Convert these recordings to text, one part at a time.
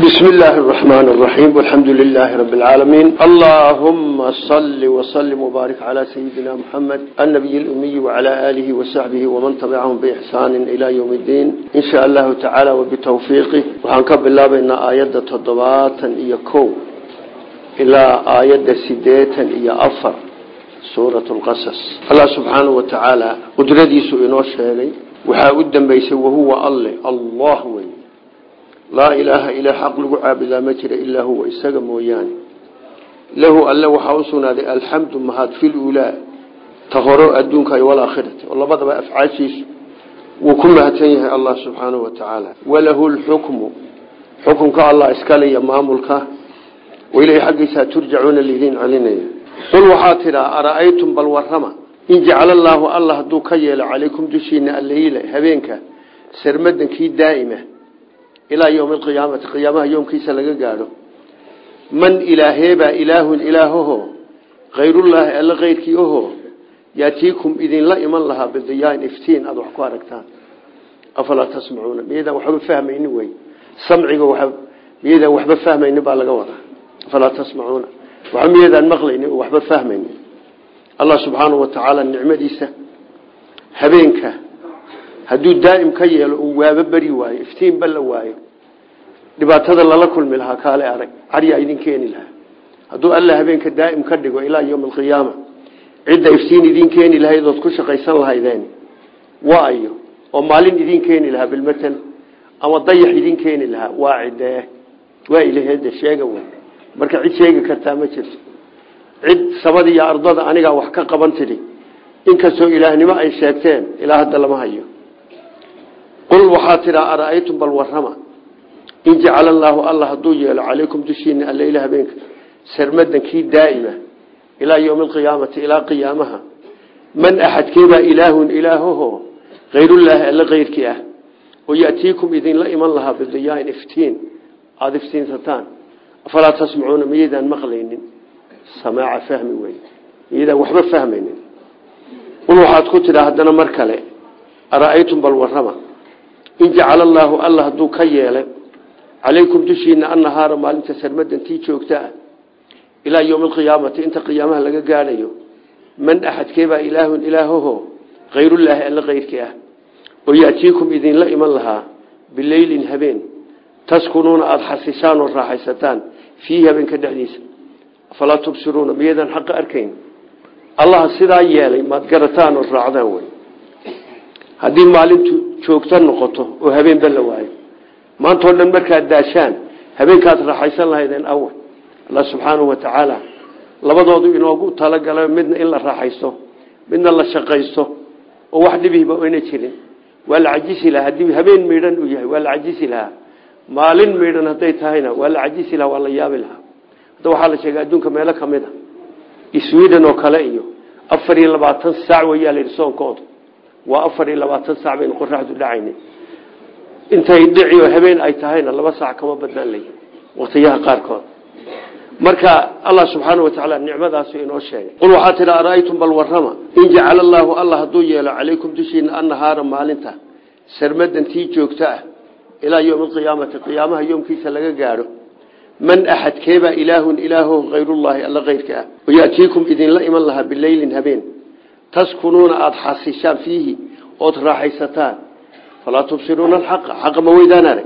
بسم الله الرحمن الرحيم والحمد لله رب العالمين اللهم صل وسلم وبارك على سيدنا محمد النبي الأمي وعلى آله وصحبه ومن تبعهم بإحسان إلى يوم الدين إن شاء الله تعالى وبتوفيقه وحنكب الله بين آيات تضباطا إيا كو إلى آيات سديتا إيا أفر سورة القصص الله سبحانه وتعالى قدردي سئنوش هذي وحاودا بيسي وهو الله الله وي laa ilaaha ilaa xaq lagu caabudaa ma jira ilaa huwa isaga mooyaane lahu alle waxaa u sugnaaday alxamdu mahad filuulaa ta horo adduunka iyo walaakhirati oo labadaba afcaashiisu wuu ku mahadsan yahay allah subxaanahu wa tacaala walahu lxukmu xukunka allah iskale iyo maamulka ilahi xaggiisaa turjacuuna lidiin celinaya qul waxaa tidhaa ara'aytum bal warrama in jacala allaahu alla hadduu ka yeelo calaykum dushiina alleyla habeenka sarmadankii daa'ima ilaa ywmi alqiyaamati qiyaamaha yoomkiisa laga gaadho man ilaaheebaa ilaahun ilaahoho kayrullaahi alla keyrkii oho yaatiikum idinla iman lahaa bidiyaain iftiin aada wax ku aragtaan afalaa tasmacuuna miyaydaan waxba fahmaynin wey samciga miyaydaan waxba fahmaynin baa laga wadaa afalaa tasmacuuna waxba miyaydaan maqlaynin oo waxba fahmaynin allah subxaanahu wa tacaala nicmadiisa habeenka hadduu daa'im ka yeelo uu waaba beri waayo iftiinba la waayo dhibaatada lala kulmi lahaa kaale arag caryaa idin keeni lahaa hadduu alla habeenka daa'im ka dhigo ilaa yowmi alqiyaama cidda iftiin idin keeni lahayd ood ku shaqaysan lahaydeen waayo oo maalin idin keeni lahaa bilmatal ama dayax idin keeni lahaa waa cidee waa ilaheeda sheega wey marka cid sheegi kartaa ma jirto cid sabada iyo ardada anigaa wax ka qaban tidhi inkastoo ilaahnimo ay sheegteen ilaa hadda lama hayo qul waxaa tidhaa ara'aytum bal warrama in jacala allaahu alla hadduu yeelo calaykum dushiina alleyla habeenka sarmadankii daa'ima ilaa yowmi alqiyaamati ilaa qiyaamaha man axadkeebaa ilaahun ilaahoho kayrullaahi alla keyrkii ah oo ya'tiikum idinla iman lahaa bidiyaain iftiin aada iftiinsataan afalaa tasmacuuna miyaydaan maqlaynin samaaca fahmi wey miyaydaan waxba fahmaynin qul waxaad ku tidhaa haddana mar kale ara'aytum bal warrama in jacala allaahu alla hadduu ka yeelay calaykum dushiina annahaara maalinta sarmadantii joogta ah ilaa yowmi alqiyaamati inta qiyaamaha laga gaadhayo man axadkeebaa ilaahun ilaahoho kayrullaahi alla keyrkii ah oo ya'tiikum idinla iman lahaa bileylin habeen taskunuuna aada xasishaan oo raaxaysataan fiihi habeenka dhexdiisa afalaa tubsiruuna miyaydaan xaqa arkayn allaha sidaa yeelay maad garataan oo raacdaan wey haddii maalintu joogto noqoto oo habeenba la waayo maantao dhan markaad daashaan habeenkaad raaxaysan lahaydeen awal alla subxaanahu wa tacaala labadoodu inoogu talagala midna in la raaxaysto midna la shaqaysto oo wax dhibihiba oyna jirin waa la cajisi lahaa haddii habeen miidhan uu yahay waa la cajisi lahaa maalin miidhan hadday tahayna waa la cajisi lahaa waa la yaabi lahaa hadda waxaa la sheegay adduunka meelo ka mid a sweden oo kale iyo afar iyo labaatan saac wayaa layidhi soonkooda waa afar iyo labaatan saac baynu qoraxdu dhacayna intay dhici oo habeen ay tahayna laba saac kama badnaan lay waqtiyaha qaarkood marka allah subxaana wa tacaala nicmadaasu inoo sheegay qul waxaa tidhi ara'aytum bal warrama in jacala allaahu alla hadduu yeelo calaykum dushiina annahaara maalinta sarmadantii joogto ah ilaa yowmi alqiyaamati qiyaamaha yoomkiisa laga gaadho man axadkeebaa ilaahun ilaaho kayrullaahi alla keyrka ah oo ya'tiikum idinla iman lahaa bileylin habeen taskunuuna aada xasishaan fiihi ood raaxaysataan falaa tubsiruuna alxaqa xaqa ma weydaan arag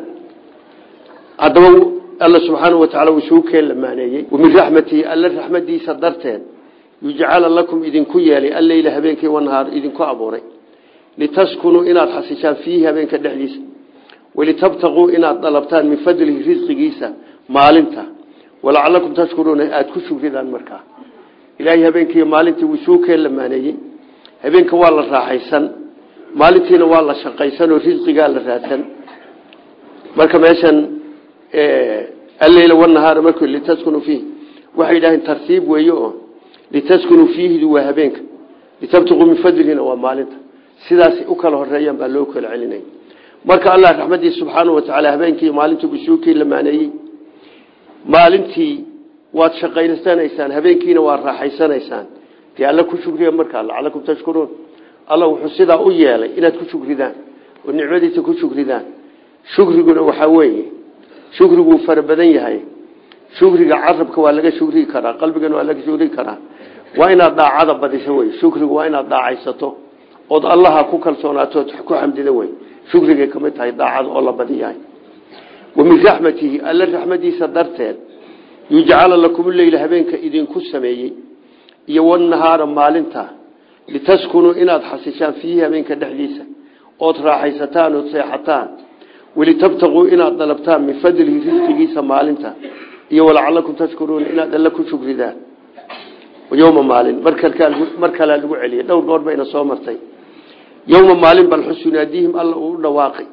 haddaba alla subxaanau wa tacala wuu suu keen lamaaneeyey wamin raxmatihi alla raxmadiisa darteed yujcala lakum idinku yeelay alleyla habeenkii wanahaar idinku abuuray litaskunuu inaad xasishaan fiihi habeenka dhexdiisa walitabtaquu inaad dalabtaan min fadlihi risqigiisa maalinta walacalakum tashkuruuna aada ku shugridaan markaa ilaahay habeenkii maalintii wuu suu keen lamaaneeyey habeenka waa la raaxaysan maalintiina waa la shaqaysan oo risqigaa la raadsan marka meeshan alleyla wanahaara mark litaskunuu fiihi waxay yidhaaheen tartiib weeye oo litaskunuu fiihidu waa habeenka litabtaquu min fadlihina waa maalinta sidaasay u kala horeeyaan baa loo kala celinaya marka allah raxmadiisa subxaanau wa tacaala habeenkii maalintii wuu suu keen lamaaneeyey maalintii waad shaqaysanaysaan habeenkiina waad raaxaysanaysaan dee alla ku shugriya markaa lacalakum tashkuruun alla wuxuu sidaa u yeelay inaad ku shugridaan oo nicmadiisa ku shugridaan shukriguna waxaa weeye shukriguu fara badan yahay shukriga carabka waa laga shukrii karaa qalbigana waa laga shukrii karaa waa inaad daacada badiso wey shukrigu waa inaad daacaysato ood allaha ku kalsoonaato ku xamdida wey shukrigay kamid tahay daacada oo la badiyahay wa min raxmatihi alla raxmadiisa darteed yujcala lakum leyla habeenka idinku sameeyey iyo wanahaara maalinta litaskunuu inaad xasishaan fiihi habeenka dhexdiisa ood raaxaysataan ood seexataan walitabtaquu inaad dalabtaan min fadlihi risqigiisa maalinta iyo walacalakum tashkuruuna inaad alla ku shukridaan yowma maalin mar kalea lagu celiyay dhowr goor bayna soo martay yowma maalin bal xus yunaadiihim alla uu u dhawaaqi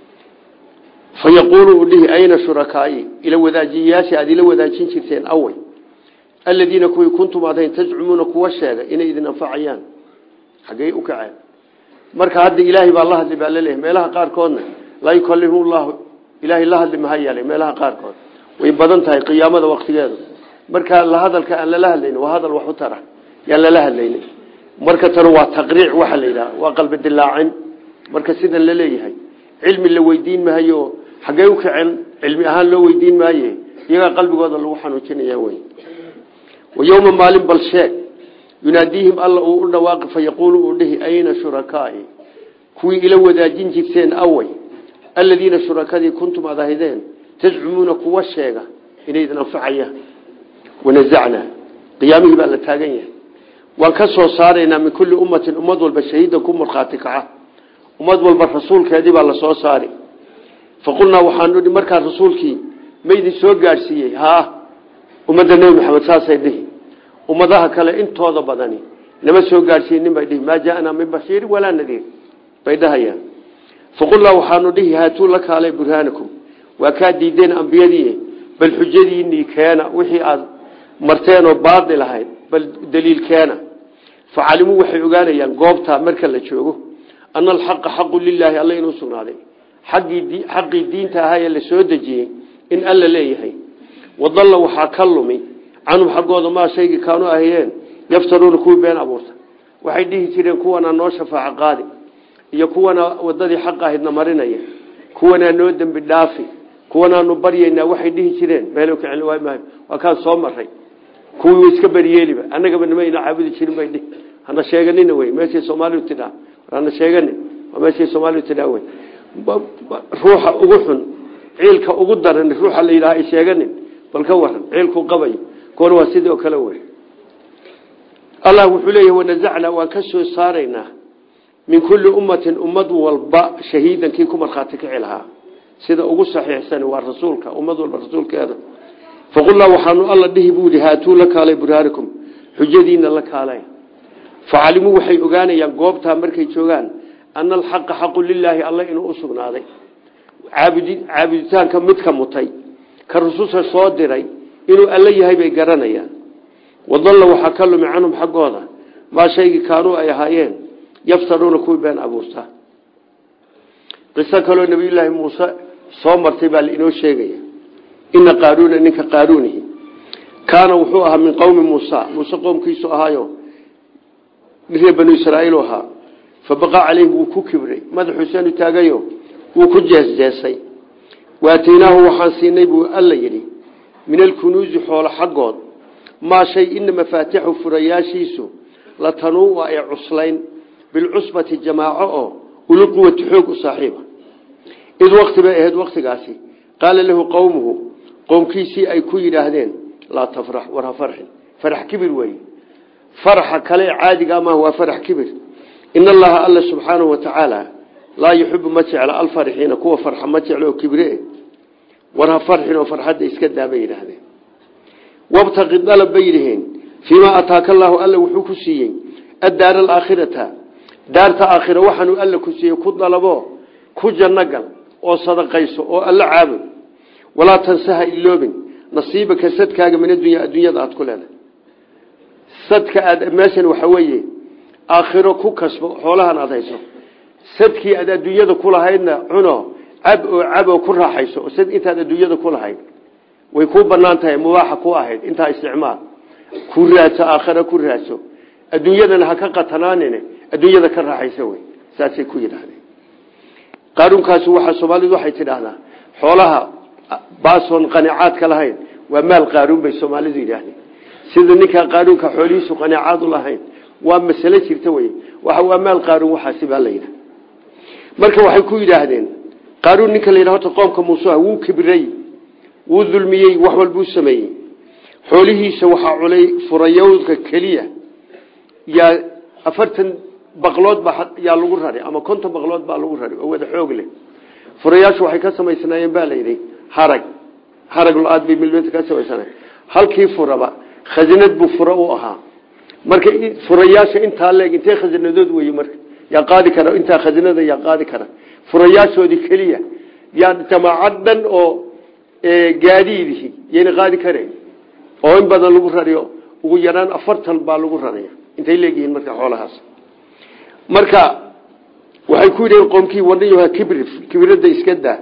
fa yaquulu uu dhihi ayna shurakaai ila wadaajiyayaasha aad ila wadaajin jirteen awey aladiina kuwii kuntum adayn tajcumuuna kuwa sheega inay idin anfacayaan xaggey u kaceen marka hadda ilaahay baa la hadli baa laleeyahay meelaha qaarkoodna laa yukallimu llahu ilaahay la hadli maha yeelay meelaha qaarkood way badan tahay qiyaamada waktigeedu marka la hadalka aan lala hadlayni waa hadal wax u tara yaan lala hadlayni marka tan waa taqriic waxa la yidhaha waa qalbi dilaacin marka sidan la leeyahay cilmi la weydiin maayo xaggey u kaceen cilmi ahaan loo weydiin maaye iyagaa qalbigooda lagu xanuujinaya wey wayowma maalin bal sheeg yunaadiihim alla uu u dhawaaqi fa yaquulu uu dhihi ayna shurakaai kuwii ila wadaajin jirteen awey aladiina shurakadii kuntum ad ahaydeen tazcumuuna kuwa sheega inay idin anfacayaan wanazacnaa qiyaamihii baa la taagan yahay waan ka soo saaraynaa min kulli ummatin ummad walba shahiidan ku markhaati kaca ummad walba rasuulkeedii baa la soo saari faqulnaa waxaanu hi markaa rasuulkii ma idin soo gaadhsiiyey haa ummadda nebi maxamed saasay dhihi ummadaha kale intooda badani nama soo gaadhsiinin bay dhihi maa jaaanaa min bashiirin walaa nadiir bay dhahayaan faqulnaa waxaanu dhihi haatuu la kaalay burhaanakum waa kaa diideen ambiyadii bal xujadiinii keena wixii aad marteenoo baadil ahayd bal daliil keena facalimuu waxay ogaanayaan goobtaa marka la joogo ana alxaqa xaqu lilaahi alla inuu sugnaaday xaqii diinta ahaa ee la soo dejiyey in alla leeyahay wadalla waxaa ka lumi canhum xaggooda maa shaygii kaanu ahayeen yaftaruuna kuwii been abuurta waxay dhihi jireen kuwanaa noo shafaaco qaadi iyo kuwana wadadii xaq ahaydna marinaya kuwanaa noo dembi dhaafi kuwanaanu baryaynaa waxay dhihi jireen meel ka celi waay maayo waa kaan soo maray kuwii iska beriyeeliba annagaba nimayna caabudi jirin bay dhihi hana sheeganina wey meeshay soomaalidu tidhaa hana sheeganin waa meeshay soomaalidu tidhaa wey ruuxa ugu xun ciilka ugu daran ruuxa la yidhaha ay sheeganin bal ka waran ciilku qabayo kuwana waa sidoo kale wey allah wuxuu leeyahay wanazacnaa waan ka soo saaraynaa min kulli ummatin ummad walba shahiidan kii ku markhaati kici lahaa sida ugu saxiixsan waa rasuulka ummad walba rasuulkeeda faqulnaa waxaanu alla dhihi buu yihi haatuu la kaalay burhaanikum xujadiina la kaalay facalimuu waxay ogaanayaan goobtaa markay joogaan ana alxaqa xaqu lilaahi alla inuu u sugnaaday caabuditaanka midka mutay ka rususha soo diray inuu alla yahay bay garanayaan wadalla waxaa ka lumi canhum xaggooda maa shaygii kaanuu ay ahaayeen yaftaruuna kuwii been abuurta qiso kaloo nabiyulaahi muuse soo martay baa lainoo sheegaya ina qaaruuna ninka qaaruunihi kaana wuxuu ahaa min qowmi muusa muuse qoomkiisu ahaayo reer banu israaiil ahaa fabaqaa caleyhi wuu ku kibray madaxuuseenu taagayo wuu ku jeesjeesay waataynaahu waxaan siinay buu alla yidhi min alkunuusi xoolo xaggood maa shay ina mafaatixu furayaashiisu la tanuua ay cuslayn bilcusbati jamaaco oo ulu quwati xoog u saaxiiba id wakti bay ahayd waktigaasi qaala lahu qowmuhu qowmkiisii ay ku yidhaahdeen laa tafrax war ha farxin farax kibir weeye faraxa kale caadiga maaha waa farax kibir in allaha alla subxaanahu watacaala laa yuxibu ma jecla alfarixiina kuwa farxa ma jeclo oo kibre war ha farxin oo farxadda iska daabay yidhaahdeen wabtaqi dalab bay yidhaheen fiimaa ataaka allaahu alla wuxuu ku siiyey addaara alaakhirata daarta aakhira waxaanuu alla ku siiyey ku dalabo ku janno gal oo sadaqayso oo alla caabud walaa tansaha iloobin nasiibaka sadkaaga min adunya adduunyada aad ku leedahay sadka aad meeshan waxa weeye aakhiro ku kasbo xoolahan aad hayso sadkii aad adduunyada ku lahaydna cuno cab oo cab oo ku raaxayso oo sad intaad adduunyada ku lahayd way kuu banaan tahay mubaaxa ku ahayd intaa isticmaal ku raadso aakhira ku raadso adduunyadana ha ka qatanaanin adduunyada ka raaxaysa wey saasay ku yidhaahdeen qaaruunkaasi waxaa soomaalidu waxay tidhaahdaa xoolaha baasoon qanicaadka lahayn waa maal qaaruun bay soomaalidu yidhaahdeen sida ninkaa qaaruunka xoolihiisu qanicaad u lahayn waa masale jirta wey waxa waa maal qaaruun waxaasi baa la yidhaha marka waxay ku yidhaahdeen qaaruun ninka la yidhaha horta qoomka muusuha wuu kibray wuu dulmiyey wax walbuu sameeyey xoolihiisa waxaa culay furayowdka keliya yaa afartan baqlood baa yaa lagu rari ama konton baqlood baa lagu rari oo wada xoog leh furayaashu waxay ka samaysnaayeen baa layidhi harag harag lo-aad bay milmeedka ka samaysanayen halkii furaba khasinad buu fura u ahaa marka furayaasha intaa leeg intee khasinadood wey marka yaa qaadi kara intaa khasinada yaa qaadi kara furayaashoodii keliya yaa jamaacad dhan oo gaadiidihi yayna qaadi karayn oo in badan lagu rariyo ugu yaraan afartan baa lagu raraya intay leegyihiin marka xoolahaas marka waxay ku yidhaheen qoomkii wadhayoha kibri kibirada iska daa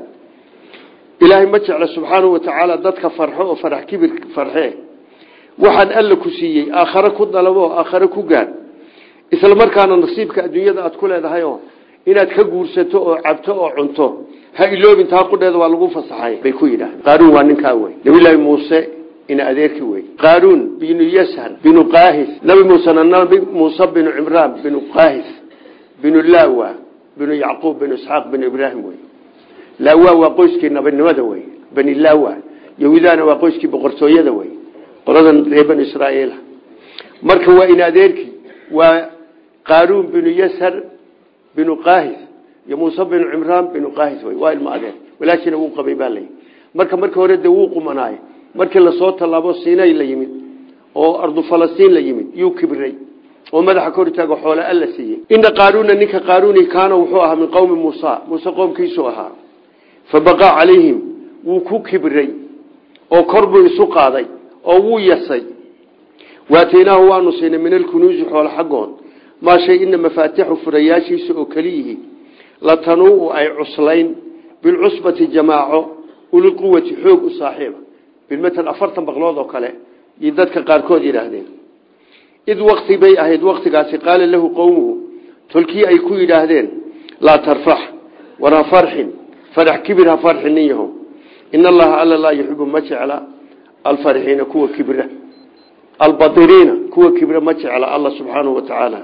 ilaahay ma jecla subxaanahu watacaala dadka farxo oo farax kibir farxee waxaan alla ku siiyey aakhare ku dalabo aakhare ku gaad isla markaana nasiibka adduunyada aad ku leedahay oo inaad ka guursato oo cabto oo cunto ha iloobin taa qudheeda waa lagu fasaxay bay ku yidhahdeen qaaruun waa ninkaa wey nabillaahi muuse ina adeerki wey qaaruun binu yashan binu qaahis nabi muusena nabi muuse binu cimraan binu qaahis binu lawa binu yacquub binu isxaaq binu ibraahim wey lawa waa qoyskii nabinimada wey bani lawa yahuudana waa qoyskii boqortooyada wey qoladan reer banu israa'iila marka waa ina adeerki waa qaaruun binu yashar binu qaahis iyo muuse binu cimraan binu qaahis wey waa ilmo adeer walaashina wuu qabay baa layi marka markii hore dee wuu qumanaayo markii lasoo tallaabo siinay la yimid oo ardu falastiin la yimid yuu kibray oo madaxa kor taago xoole alla siiyey ina qaaruuna ninka qaaruuni kaana wuxuu ahaa min qowmi muusa muuse qoomkiisu ahaa fa baqaa calayhim wuu ku kibray oo kor buu isu qaaday oo wuu yasay waataynaahu waanu siinay min alkunuusi xoole xaggood maa shay ina mafaatixu furayaashiisa oo keliyihi latanuu ay cuslayn bilcusbati jamaaco ulilquwati xoog u saaxiiba bilmatan afartan baqlood oo kale iyo dadka qaarkood yidhaahdeen id wakti bay ahayd waktigaasi qaala lahu qowmuhu tolkii ay ku yidhaahdeen laa tarfax war ha farxin farax kibir ha farxin nin yaho in allaha alla laa yuxibu ma jecla alfarxiina kuwa kibra albadiriina kuwa kibra ma jecla alla subxaanahu wa tacaala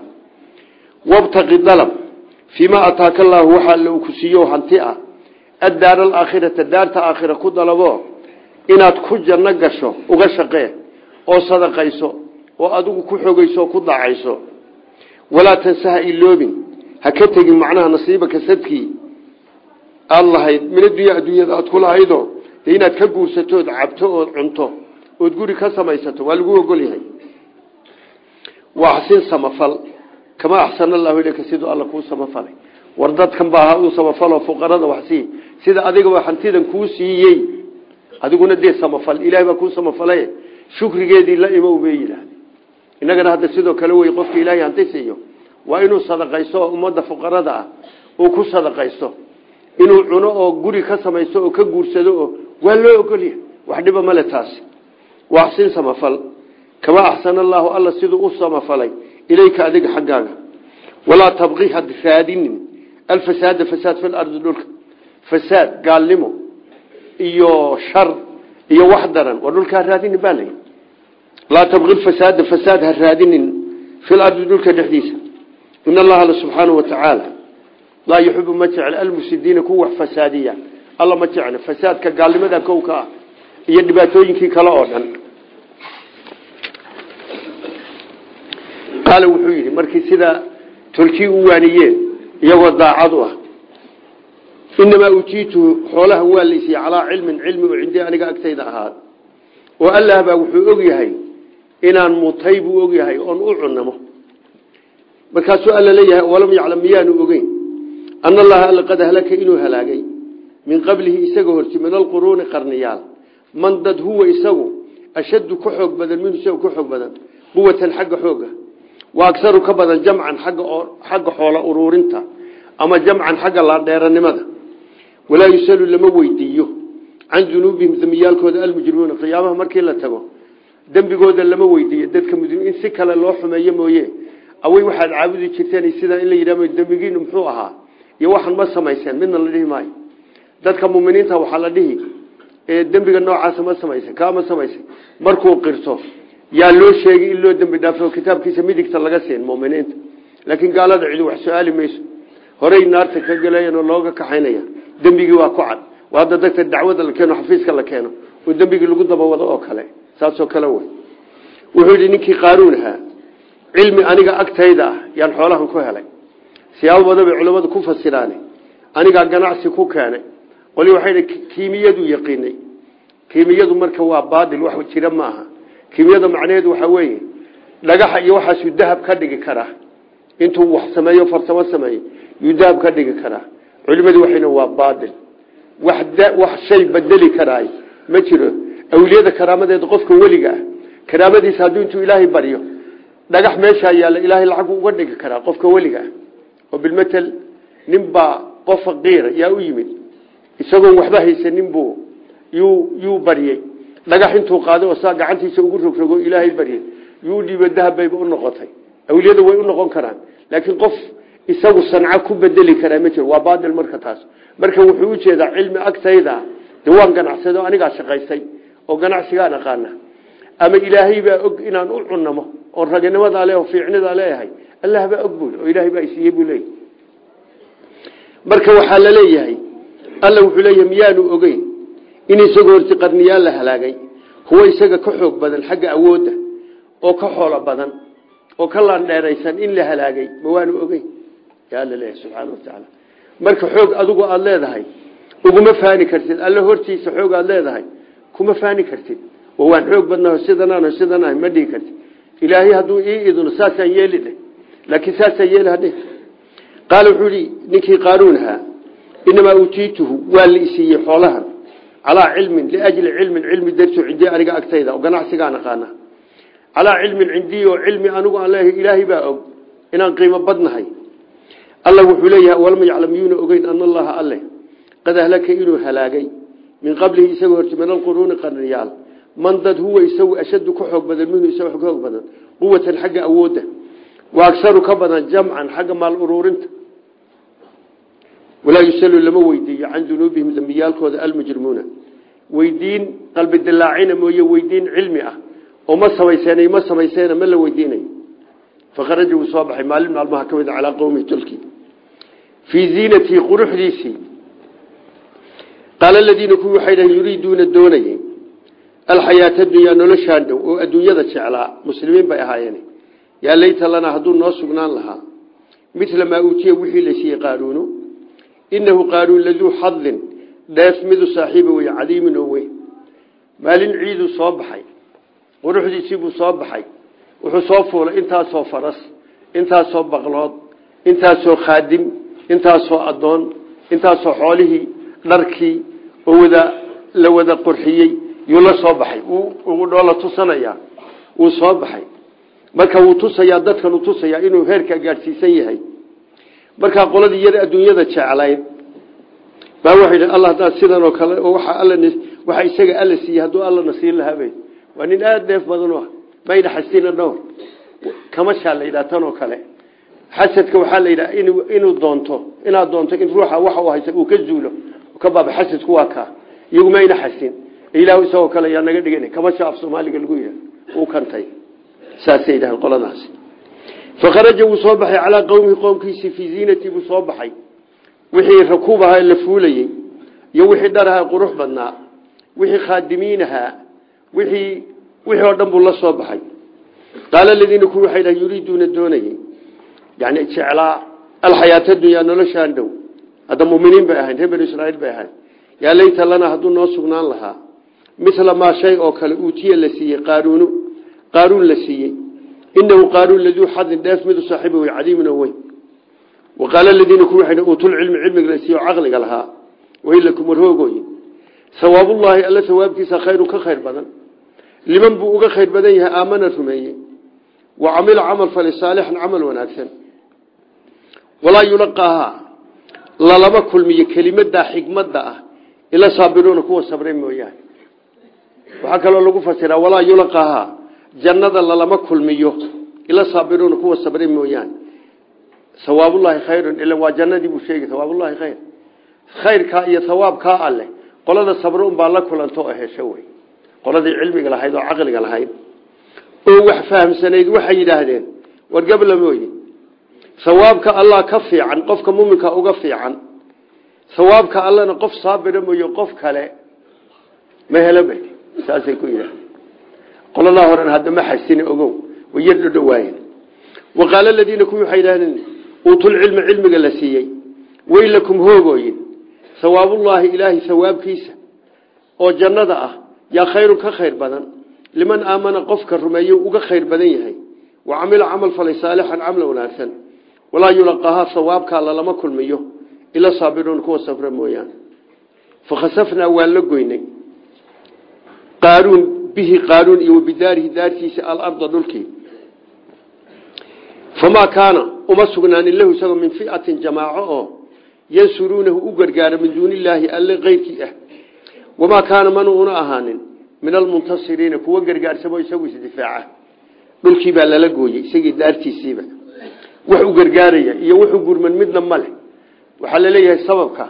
wabtaqi dalab fiima ataaka allaahu waxa alla uu ku siiyo hanti ah addaara alaakhirata daarta aakhira ku dalabo inaad ku janno gasho uga shaqee oo sadaqayso oo adigu ku xogayso oo ku daacayso walaa tansaha iloobin ha ka tegin macnaha nasiibaka sadkii aada lahayd min addunya adduunyada aad ku lahaydo dee inaad ka guursatood cabto ood cunto ood guri ka samaysato waa lagu ogol yahay waa axsin samafal kama axsana allahu ileyka siduu alla kuu samafalay war dadkan baa ha uu samafalo fuqarada waxsii sida adigaba hantidan kuu siiyey adiguna dee samafal ilahay baa kuu samafalay shukrigeedii la imow bay yidhaahde innagana hadda sidoo kale wey qofka ilaahay hanti siiyo waa inuu sadaqaysto oo ummadda fuqarada ah uu ku sadaqaysto inuu cuno oo guri ka samaysto oo ka guursado oo waa loo ogolya wax dhiba male taasi waa axsin samafal kama axsana allaahu alla siduu u samafalay ilayka adiga xaggaaga walaa tabqi had raadinin alfasaada fasaad fi lardi dhulka fasaad gaalnimo iyo shar iyo wax daran war dhulka ha raadinin baa layi laa tabqi fasaada fasaad ha raadinin fi lardi dhulka dhexdiisa in allaha alla subxaanahu wa tacaala laa yuxibu ma jecla almufsidiina kuwa wax fasaadiya alla ma jecla fasaadka gaalnimada kowka ah iyo dhibaatooyinkii kale oo dhan qaala wuxuu yidhi markii sida tolkii u waaniyeen iyagoo daacad u ah inamaa ujiituhu xoolaha waa laysiiye calaa cilmin cilmi oo cindii aniga agtayda ahaad oo allah baa wuxuu og yahay inaan mutay buu og yahay oon u cunamo markaasuu alla leeyahay walam yaclam miyaanu ogeyn ana allaha alla qad ahlaka inuu halaagay min qablihi isaga horti min alquruuni qarniyaal man dad huwa isagu ashaddu ka xoog badan minhu isagu ka xoog badan quwatan xagga xooga wa aksaru ka badan jamcan agga xagga xoola uruurinta ama jamcan xagga laandheeranimada walaa yusalu lama weydiiyo can dunuubihim dembiyaalkooda almujrimuuna qiyaamaha markii la tago dembigooda lama weydiiyo dadka mujrimiin si kale loo xumeeyo mooye awey waxaad caabudi jirteen sidaa in la yidhahdo dembigiinu muxuu ahaa iyo waxaan ma samayseen midna la dhihi maayo dadka muminiinta waxaa la dhihi ee dembiga noocaasa ma samaysay kaama samaysay markuu qirto yaa loo sheegay in loo dembi dhaafo kitaabkiisa midigta laga siin muminiinta laakiin gaalada cidi wax su-aali mayso horey naarta ka galayan oo looga kaxaynaya dembigii waa ku cad waa hadda dadka dacwada la keeno xafiiska la keeno oo dembigii lagu dabawado oo kale saasoo kale wey wuxuu yidhi ninkii qaaruun ahaa cilmi aniga agtayda ah yaan xoolahan ku helay siyaabo badan bay culammadu ku fasiraane anigaa ganacsi ku keenay qoli waxay kiimiyadu yaqiinay kiimiyadu marka waa baadil wax jira ma aha kiimiyada macnaheedu waxaa weeye dhagaxa iyo waxaasuu dahab ka dhigi karaa intuu wax sameeyo farsamo sameeyo yuu dahab ka dhigi karaa culimadu waxayna waa baadil wax wax shay bedeli karaay ma jiro awliyada karaamadeeda qofka weliga ah karaamadiisa hadduu intuu ilaahay baryo dhagax meeshaa yaalla ilaahay lacag uga dhigi karaa qofka weliga ah oo bilmatel ninbaa qof faqiira yaa u yimid isagoon waxba haysanin buu yuu yuu baryey dhagax intuu qaaday oo saa gacantiisa ugu rogrogo ilaahay baryey yuu dhiibo dahab bayba u noqotay awliyada way u noqon karaan laakiin qof isagu sanco ku bedeli karaa ma jiro waa baadil marka taas marka wuxuu ujeedaa cilmi agtayda de waan ganacsado anigaa shaqaystay oo ganacsigaan aqaana ama ilaahay baa og inaan u cunamo oo raganimadaa le oo fiicnidaa leeyahay allah baa og bul oo ilaahay baa isiiye buu leeyahy marka waxaa la leeyahay alla wuxuu leeyahay miyaanu ogeyn in isagoo horti qarniyaal la halaagay huwa isaga ka xoog badan xagga awoodda oo ka xoolo badan oo ka laandheeraysan in la halaagay ma waanu ogeyn yaa alla leeyahay subxaana watacaala marka xoog adigu aada leedahay uguma faani kartid alla hortiisa xoog aada leedahay kuma faani kartid oo waan xoog badnaho sidanaan sidanaah ma dhihi kartid ilaahay hadduu ii idno saasaan yeeli dheh laakiin saasaan yeeli hadhe qaala wuxuu ihi ninkii qaaruun ahaa inamaa uutiituhu waa la isiiyey xoolahan calaa cilmin liajli cilmin cilmi darto cindii aniga agtayda oo ganacsigaan aqaana calaa cilmin cindii oo cilmi anigu aan leeyahay ilaahay baa og inaan qiimo badnahay alla wuxuu leeyahay walam yaclam yuuna ogeyn ana allaha alle qad ahlaka inuu halaagay min qablihi isagoo horti min alquruuni qarniyaal man dad huwa isagu ashadu ka xoog badan minhu isaga ka xoog badan quwatan xagga awoodda wa agsaru ka badan jamcan xagga maal uruurinta walaa yusalu lama weydiiyo can dunuubihim dembiyaalkooda almujrimuuna weydiin qalbi dilaacina mooye weydiin cilmi ah oo ma samayseen ma samayseen ma la weydiinayo faqaraja wuu soo baxay maalin maalmaha ka mid calaa qowmihi tolkii fii ziinatii quruxdiisii qaala aladiina kuwii waxay dhahen yuriiduuna doonayeen alxayaata adunyaa noloshaan dhow oo adduunyada jeclaa muslimiin bay ahaayeen yaa layta lanaa hadduu noo sugnaan lahaa midla maa uutiya wixii la siiyey qaaruunu inahu qaaruun laduu xadin dheef midu saaxiiba wey cadiimin oo weyn maalin ciiduu soo baxay quruxdiisiibuu soo baxay wuxuu soo fuulay intaasoo faras intaasoo baqlood intaasoo khaadim intaasoo addoon intaasoo xoolihii dharkii oo wada la wada qurxiyey yuu la soo baxay uu dhoola tusanayaa wuu soo baxay marka wuu tusayaa dadkan uu tusayaa inuu heerka gaadhsiisan yahay markaa qoladii yar adduunyada jeclayd baa waxay dhi alla haddaad sidan oo kale oo waxa alla waxa isaga alla siiyey hadduu allana siin lahaabay waa nin aada dheef badan u ah mayna xasina dhowr kamashaa la yidhaha tan oo kale xasadka waxaa la yidhaha in inuu doonto inaad doonto in ruuxa waxa uu haysa uu ka zuulo ka baaba xasadku waa kaa iyagu mayna xasin ilaahu isagoo kale yaa naga dhigan kamasha af soomaaliga lagu yidhaha uu kantay saasay yidhahaan qoladaasi fakharaja wuu soo baxay calaa qowmihi qoomkiisii fii ziinatii buu soo baxay wixii rakuub ahaa la fuulayey iyo wixii dhar ahaa qurux badnaa wixii khaadimiin ahaa wixii wixii oo dhan buu la soo baxay qaala aladiina kuwi waxay dhahay yuriiduuna doonayey yani jeclaa alxayaata dunyaa noloshaan dhow hadda muminiin bay ahayn reer banu israaiil bay ahayn yaa layta lanaa hadduu noo sugnaan lahaa mila maa shay oo kale uutiya la siiyey qaaruunu qaaruun la siiyey inahu qaaruun laduu xadin dheef midu saaxiiba wey cadiimin oo weyn wa qaala aladiina kuwi waxay uutulcilmi cilmiga la siiyo caqliga lahaa wailakum warhoogooyin sawaabullaahi alla sawaabkiisa khayrun ka khayr badan liman buu uga khayr badan yahay aamana rumeeyey wa camila camal fali saalixan camal wanaagsan walaa yulaqaahaa lalama kulmiyo kelimadaa xikmadda ah ila saabiruuna kuwa sabray mooyaane waxaa kaloo lagu fasiraa walaa yulaqaahaa jannada lalama kulmiyo ila saabiruuna kuwa sabray mooyaane sawaabullaahi khayrun ila waa jannadii buu sheegay sawaabullaahi khayr khayrkaa iyo sawaabkaa alleh qolada sabro unbaa la kulanto oo hesho wey qoladii cilmiga lahayd oo caqliga lahayd oo wax fahamsanayd waxay yidhaahdeen war gabla mooye sawaabka allah ka fiican qofka muminka uga fiican sawaabka allana qof saabira mooye qof kale ma helo ba saasay ku yidhahdeen qoladaa horen hadda ma xasine ogow way yar dhodhowaayeen wa qaala aladiina kuwii waxay yidhahdeen uutulcilma cilmiga la siiyey weylakum hoogooyin sawaabullaahi ilaahay sawaabkiisa oo jannada ah yaa khayrun ka khayr badan liman aamana qofka rumeeye uga khayr badan yahay wa camila camal falay saalixan camla wanaagsan walaa yulaqahaa sawaabkaa lalama kulmiyo ila saabiruun kuwa safra mooyaane fakhasafnaa waan la goynay qaaruun bihi qaaruun iyo wabidaarihi daartiisa alarda dhulkii famaa kaana uma sugnaanin lahu isagoo min fiatin jamaaco oo yansuruunahu u gargaara min duuni illaahi alle keyrkii ah wamaa kaana mana una ahaanin min almuntasiriina kuwa gargaarsamo isagu isdifaaca dhulkii baa lala gooyey isagii daartiisiiba wax u gargaaraya iyo wuxuu gurman midna male waxaa laleeyahay sababka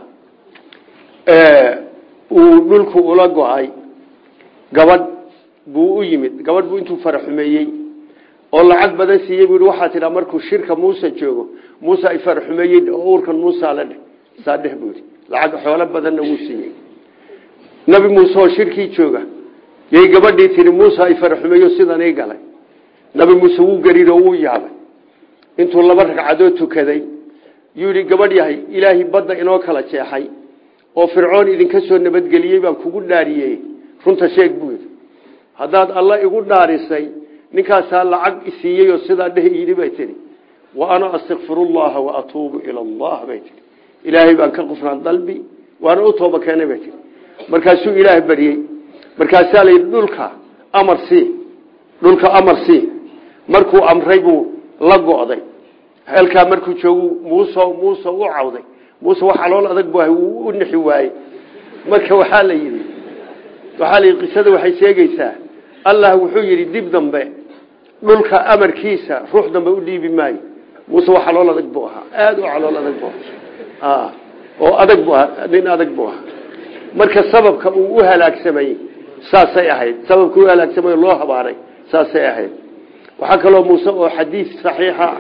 uu dhulku ula go-ay gabadh buu u yimid gabadh buu intuu faraxumeeyey oo lacag badan siiyey buu waxaa tidhaa markuu shirka muuse joogo muuse ay faraxumeeyey oo uurkan muusa la dheh saa dheh buu yidhi lacag xoolo badanna wuu siiyey nabi muuse oo shirkii jooga yay gabadhii tihi muuse ay faraxumeeyo sidan ii galay nabi muuse wuu gariiro wuu yaabay intuu laba ragcadood tukaday yuu yidhi gabadh yahay ilaahay badda inoo kala jeexay oo fircoon idinka soo nabadgeliyey baan kugu dhaariyey runta sheeg buu yidhi haddaad alla igu dhaarisay ninkaasaa lacag isiiyey oo sidaa dheh yidhi bay tihi wa ana astakfirullaha wa atuubu ila allah bay tihi ilaahay baan ka qufraan dalbi waana u tooba keenay bay tihi markaasuu ilaah baryey markaasaa la yidhi dhulka amar sii dhulka amar sii markuu amray buu la go'day halkaa markuu joogu muuse muuse u cawday muuse wax calool adag bu ahay wuu u nixi waayey marka waxaa la yidhi waxaa la yidhi qisada waxay sheegaysaa allah wuxuu yidhi dib dambe dhulka amarkiisa ruux dambe u dhiibi maayo muuse wax calool adag buu ahaa aada u calool adag bu ahaa oo adag bu ahaa nin adag buu ahaa marka sababka uu u halaagsamay saasay ahayd sababka u halaagsamay loo habaaray saasay ahayd waxaa kaloo muuse oo xadiis saxiixa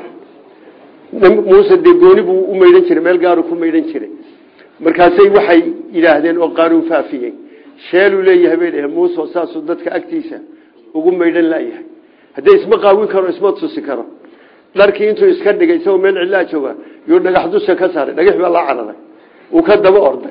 muuse dee gooni buu u maydhan jiray meel gaaru ku maydhan jiray markaasay waxay yidhaahdeen oo qaanuun faafiyey sheeluu leeyahay bay dhaheen muuse saasuu dadka agtiisa ugu maydhan layahay haddee isma qaawin karo isma tusi karo dharkii intuu iska dhigay isagoo meel cidlaa jooga yuu dhagax dusha ka saaray dhagax baa la cararay uu ka daba orday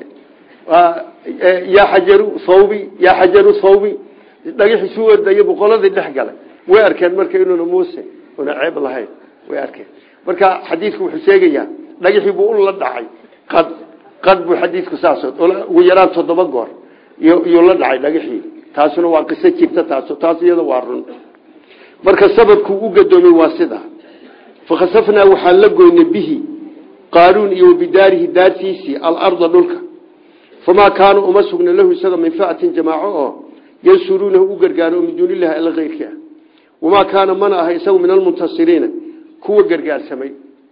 yaa xajaru thawbi yaa xajaru thawbi dhagaxiisuu ordaya boqoladii dhex galay way arkeen marka inuuna muuse una ceeb lahayn way arkeen marka xadiidku wuxuu sheegayaa dhagaxii buu u la dhacay qad qad buu xadiidku saas ugu yaraan toddoba goor iyuu la dhacay dhagaxii taasuna waa qiso jirta taas taas iyada waa run marka sababkuu u gadoomay waa sida fakhasafnaa waxaan la goynay bihi qaaruun iyo bidaarihi daartiisii alarda dhulka famaa kaana uma sugna lahu isaga min fiatin jamaaco oo yansuruunahu u gargaaro min duuni illahi alla keyrkii ah wamaa kaana mana aha isagu min almuntasiriina kuwa gargaarsamay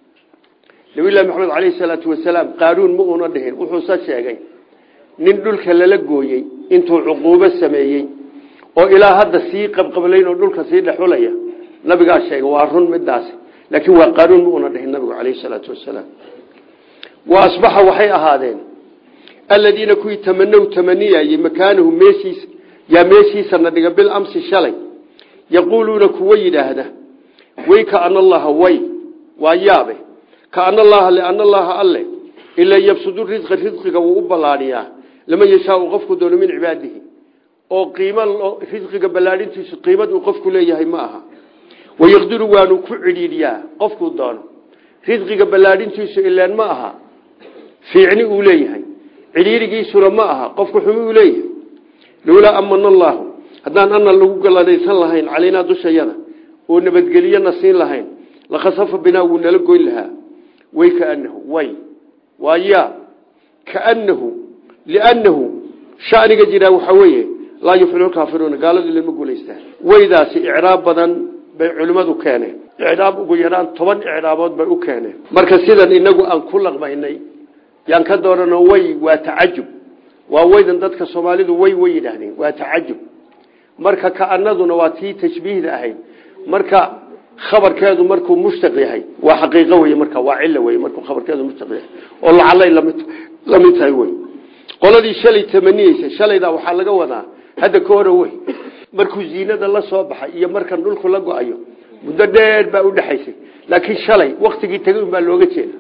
nabilahi maxamed caleyhi salaatu wasalaam qaaruun ma uuna dhihin wuxuuse sheegay nin dhulka lala gooyey intuu cuquubo sameeyey oo ilaa hadda sii qabqablayn oo dhulka sii dhexulaya nabigaa sheegay waa run midaasi laakiin waa qaaruun ma uuna dhihin nabigu caleyhi salaatu wasalaam wa asbaxa waxay ahaadeen aladiina kuwii tamanow tamaniyayey makaanahu meeshiisa yaa meeshiisana dhiga bilamsi shalay yaquuluuna kuwa yidhaahda way kaana allaha way waa yaabe kaana allaha liana allaha alle ilaa yabsudu risqa risqiga wuu u ballaadhiyaa laman yashaau qofku doono min cibaadihi oo qiimo risqiga ballaadhintiisu qiimad uu qofku leeyahay ma aha wayaqdiru waanu ku cidhiidhiyaa qofkuu doono risqiga ballaadhintiisu ileen ma aha fiicni uu leeyahay cidhiirigiisuna ma aha qofku xumi uu leeyahay lowlaa amana allaahu haddaan ana lagu galadaysan lahayn calaynaa dushayada oo nabadgeliyana siin lahayn lakhasafa binaa wuu nala goyn lahaa way kaanahu way waa yaa kaanahu liannahu shaniga jiraa waxaa weeye laa yufliu kaafiruuna gaaladu ilama guulaystaan weydaasi icraab badan bay culimmadu keeneen icraab ugu yaraan toban icraabood bay u keeneen marka sidan inagu aan ku laqmaynay yaan ka doorano way waa tacajub waa weydan dadka soomaalidu way way yidhaahdeen waa tacajub marka kaanaduna waa tii tashbiihda ahayd marka khabarkeedu markuu mushtaq yahay waa xaqiiqo wey marka waa cilo wey markuu khabarkeedu mushtaq yahay oo lacalay lamid lamid tahay wey qoladii shalay tamaniyeysa shalaydaa waxaa laga wadaa hadda ka hore wey markuu ziinada la soo baxay iyo markan dhulku la go-ayo muddo dheer baa udhexaysay laakiin shalay waktigii tegay unbaa looga jeeda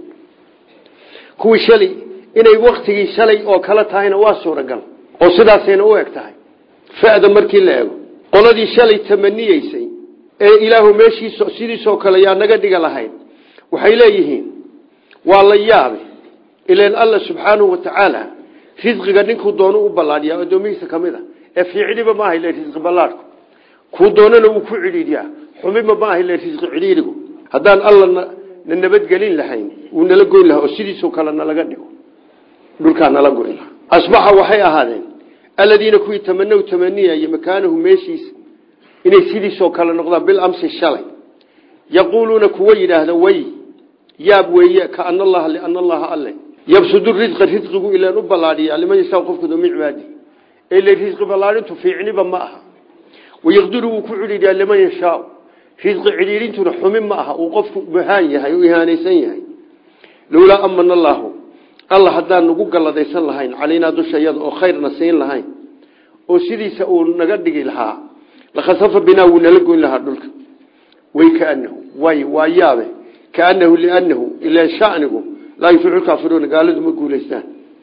kuwii shalay inay waktigii shalay oo kale tahayna waa suuragal oo sidaasayna u eg tahay fada markii la eego qoladii shalay tamaniyeysay ee ilaahu meeshiis sidiisoo kale yaa naga dhiga lahayd waxay leeyihiin waa la yaabe ilan alla subxaanahu watacaala risqiga ninkuu doono u ballaadhiyaa addoomihiisa ka mid a ee fiicniba maaha ile risqi ballaadhku kuu doonana wuu ku cidhiidyaa xumiba maaha ile risqi cidhiidhigu haddaan alla na nabadgelin lahayn wuu nala goyn lahaa oo sidiisoo kale nalaga dhigo dhulkaa nala goyn lahaa asbaxa waxay ahaadeen aladiina kuwii tamanow tamaniyaya makaanahu meeshiisa inay sidiisoo kale noqdaan bilamsi shalay yaquuluuna kuwa yidhaahda way yaab weeye kaana allaha liana allaha alle yabsudu risqa risqigu ilaan u ballaadhiya liman yashaa qofkooda min cibaadi ila risqi ballaadhintu fiicniba ma aha wayaqdiru wuu ku cidhiidyaa liman yashaa risqi cidhiidhintuna xumin ma aha uu qofku muhaan yahay u ihaanaysan yahay lowlaa amana allaahu alla haddaan nagu galladaysan lahayn calaynaa dushayada oo khayrna siin lahayn oo sidiisa uu naga dhigi lahaa lakhasafa binaa wuu nala goyn lahaa dhulka way kaanahu way waa yaabe kaanahu lianahu ilan shanigu laa yufliu kaafiruuna gaaladu ma guulaystaan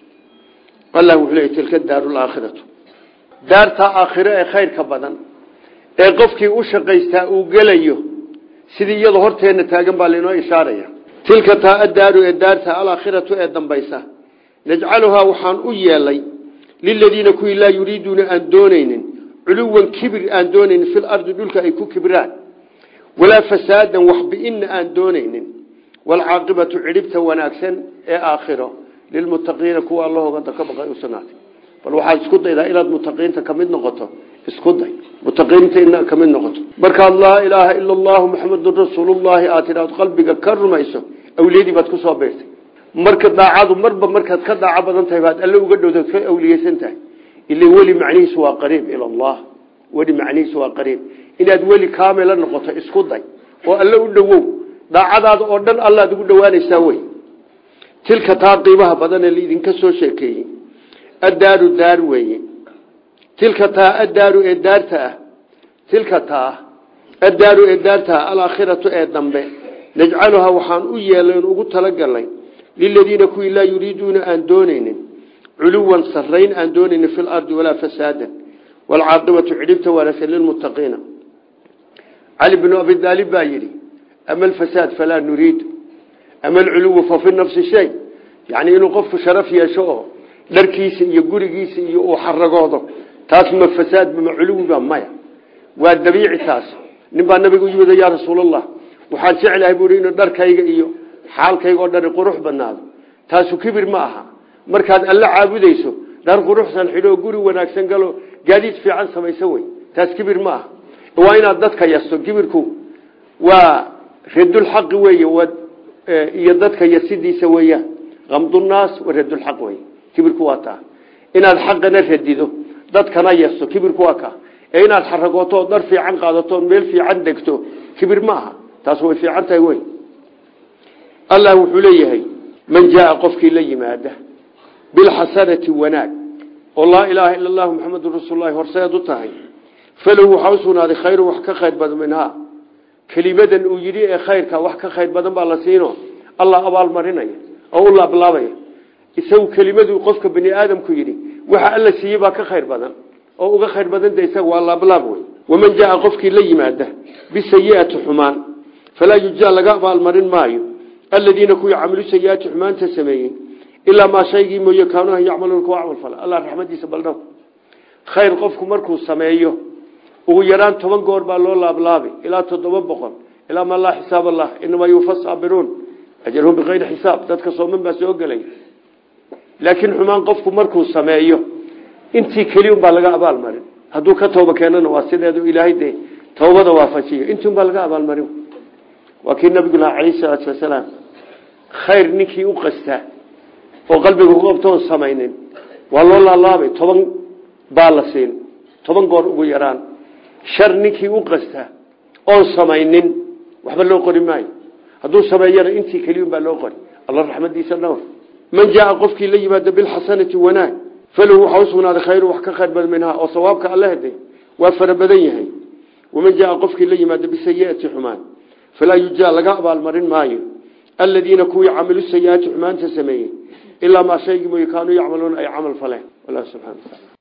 allah wuxuu leeyay tilka daaru laakhiratu daartaa aakhiro ee khayrka badan ee qofkii u shaqaystaa uu gelayo sidii iyadoo horteenna taagan baa lainoo ishaaraya tilka taa adaaru ee daarta alaakhiratu ee dambaysa najcaluhaa waxaan u yeelay liladiina kuwii laa yuriiduuna aan doonaynin culuwan kibir aan doonaynin filardi dhulka ay ku kibraan walaa fasaadan waxbi'inna aan doonaynin waalcaaqibatu cidhibta wanaagsan ee aakhiro lilmuttaqiina kuwa allahooga ka baqay u sugnaatay bal waxaad isku daydaa inaad mutaqiinta ka mid noqoto isku day mutaqiinta inaad ka mid noqoto markaad laa ilaaha ila allahu maxamedun rasuulullahi aad tidhaad qalbiga ka rumayso awliyadii baad kusoo beertay marka daacadu marba markaad ka daaco badan tahay baad alle uga dhowdaad ka awliyeysan tahay ila weli macnihiisu waa qariib ila allah weli macnihiisu waa qariib inaad weli kaamila noqoto isku day oo alle u dhowow daacadaada oo dhan allaad ugu dhowaanaysaa wey tilka taa qiimaha badan ee laidinka soo sheekeeyey addaaru daar weeye tilka taa addaaru ee daarta ah tilka taa addaaru ee daarta ah alaakhiratu ee dambe najcaluhaa waxaan u yeelayn ugu talagalnay liladiina kuwii laa yuriiduuna aan doonaynin culuwan sarrayn aan doonaynin fi lardi walaa fasaadan waalcaaqibatu cidhibta wanaagsan lilmuttaqiina cali bnu abi daalib baa yidhi ama alfasaad falaa nuriidu ama alculuwu fa fi nafsi shay yacni inuu qofku sharaf yeesho oo dharkiisa iyo gurigiisa iyo uu xaragoodo taas ma fasaadba ma culuwiba maya waa dabiici taas nin baa nabiga u yimid yaa rasuulallah waxaan jeclahay buui inuu dharkayga iyo xaalkayga oo dhani qurux badnaado taasu kibir ma aha markaad alle caabudayso dhar quruxsan xidhoo guri wanaagsan galo gaadiid fiican samayso wey taas kibir ma aha waa inaad dadka yasto kibirku waa radulxaqi wey iyo dadka yasidiisa weeyaan amdunaas wa radulxaq wey kibirku waa taa inaad xaqana radido dadkana yasto kibirku waa ka ee inaad xaragooto oo dhar fiican qaadato meel fiican degto kibir ma aha taas way fiican tahay wey allah wuxuu leeyahay man jaaa qofkii la yimaada bilxasanati wanaag oo laa ilaaha ila allahu maxamedun rasuululahi horseed u tahay falahu waxaa usugnaaday khayru wax ka khayr badan minhaa kelimadan uu yidhi ee khayrka wax ka khayr badan baa la siino allah abaalmarinaya oo u laablaabaya isagu kelimadu qofka bani aadamku yidhi waxa alla siiyey baa ka khayr badan oo uga khayr badanta isaga waa laablaab wey waman jaaa qofkii la yimaada bisayiati xumaan falaa yujaa laga abaalmarin maayo aladiina kuwii camilu sayiaati xumaanta sameeyey ilaa maa shaygii mooye kaanuha yacmaluuna kuwa camal fala allah raxmadiisa baldhaw khayr qofku markuu sameeyo ugu yaraan toban goor baa loo laablaabay ilaa toddoba boqol ilaa ma laa xisaab allah inamaa yuufa saabiruun ajarhum bikayri xisaab dadka sooman baa soo gelay laakiin xumaan qofku markuu sameeyo intii keliya unbaa laga abaalmarin hadduu ka tooba keenana waa sideedu ilaahay dee toobada waafajiyo intii unbaa laga abaalmarin waa kii nabigu lahaa calayhi salaatu wasalaam khayr ninkii u qastaa oo qalbiga ku qabto oon samaynin waa loo laalaabay toban baa la siin toban goor ugu yaraan shar ninkii u qasta oon samaynin waxba loo qori maayo hadduu sameeyana intii keliyun baa loo qori alla raxmadiisa dhowr man jaaa qofkii la yimaado bilxasanati wanaag falahu waxaa usugnaaday khayru wax ka khayr badan minhaa oo sawaabka alla heday waa fara badan yahay waman jaaa qofkii la yimaado bisayiati xumaan falaa yujaa laga abaalmarin maayo aladiina kuwii camilu sayiaati xumaanta sameeyey ilaa maa shaygii mooye kaanuu yacmaluuna ay camal faleen wallah subxana wataala